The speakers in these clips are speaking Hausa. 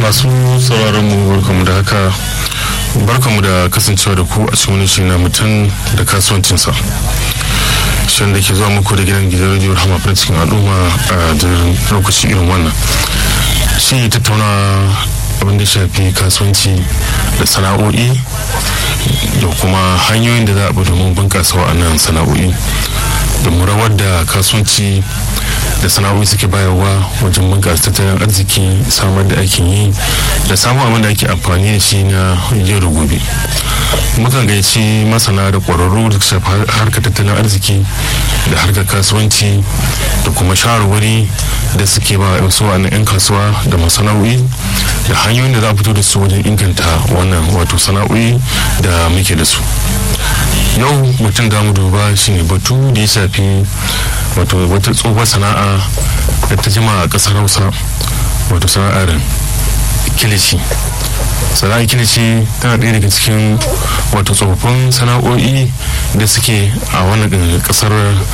masu sauraron mu barkamu da haka barkamu da kasancewa da ku a cikin wani shi na mutum da kasuwancinsa shan da ke zuwa muku da gidan gidan rediyo rahama farin cikin al'umma a lokaci irin wannan shi tattauna abin da shafi kasuwanci da sana'o'i da kuma hanyoyin da za a bi domin bunƙasa wa'annan sana'o'i da rawar da kasuwanci da sana'o'i suke bayarwa wajen bunƙasa tattalin arziki samar da aikin yi da samun abin da ake amfani da shi na yau da gobe mukan gaici masana da ƙwararru da shafi harkar tattalin arziki da harkar kasuwanci da kuma shawarwari da suke ba wasu wa'annan 'yan kasuwa da masana'o'i da hanyoyin da za a fito da su wajen inganta wannan wato sana'o'i da muke da su yau mutum da mu duba shine batu da ya shafi wato wata tsohuwar sana'a da ta jima a kasar hausa wato sana'ar kilishi sana'ar kilishi tana ɗaya daga cikin wato tsofaffin sana'o'i da suke a wannan kasar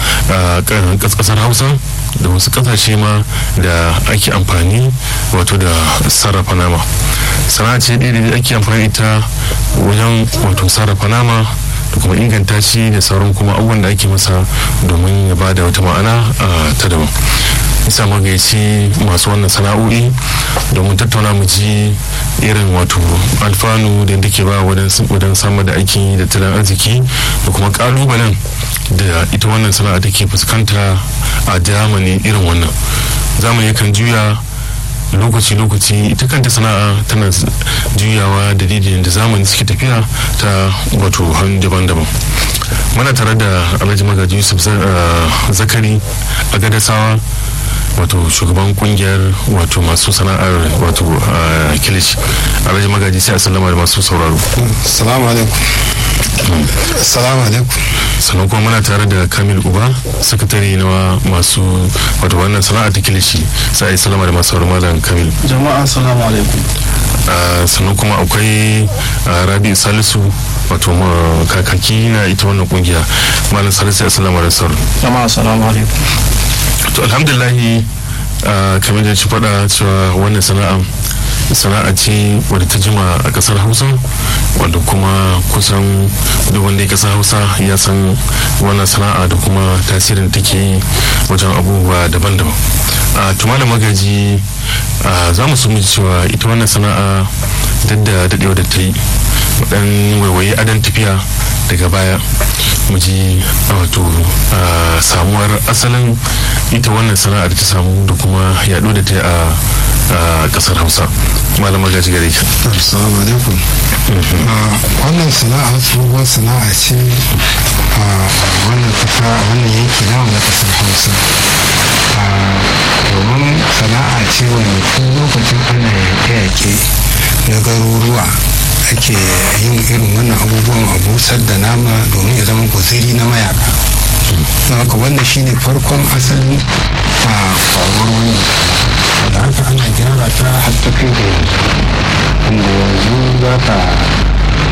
kasar hausa da wasu kasashe ma da ake amfani wato da sarrafa nama sana'a ce ɗaya da ake amfani ita wajen wato sarrafa nama da kuma inganta shi da sauran kuma abubuwan da ake masa domin ya ba da wata ma'ana ta daban isa magaici masu wannan sana'o'i domin tattauna mu ji irin wato alfanu da ke ba wajen samar da aikin da tattalin arziki da kuma kalubalen da ita wannan sana'a take fuskanta a zamani irin wannan zamani kan juya lokaci-lokaci ita kanta sana'a tana juyawa da daidai da zamani suke tafiya ta wato hannu daban-daban mana tare da alhaji magaji yusuf zakari a gadasawa wato shugaban kungiyar wato masu sana'ar wato kilish alhaji magaji sai a sallama da masu sauraro salamu alaikum salamu alaikum sannan kuma muna tare da kamil uba sakatare na masu wato wannan sana'a ta kilishi sai a yi sallama da masu sauraro malam kamil jama'a salamu alaikum sannan kuma akwai rabi salisu wato kakaki na ita wannan kungiya malam salisu ya sallama da sauraro jama'a salamu alaikum to alhamdulahi kamar da ci faɗa cewa wannan sana'a sana'a ce wadda ta jima a kasar hausa wadda kuma kusan duk wanda ya kasar hausa ya san wannan sana'a da kuma tasirin take yi wajen abubuwa daban-daban a tumalin magaji za mu sumi cewa ita wannan sana'a duk da daɗewa da ta yi dan waiwaye adon tafiya daga baya mu ji wato samuwar asalin ita wannan sana'ar ta samu da kuma yaɗo da ta a ƙasar hausa malama gaji gare ki assalamu alaikum wannan sana'a tsohuwar sana'a ce a wannan kasa a wannan yanki na na ƙasar hausa domin sana'a ce wanda tun lokacin ana yaƙe-yaƙe na garuruwa ake yin irin wannan abubuwan a busar da nama domin ya zama guziri na mayaka don haka wannan shine farkon asalin a faruwar wannan da haka ana gyara ta har ta kai da yanzu inda yanzu za ka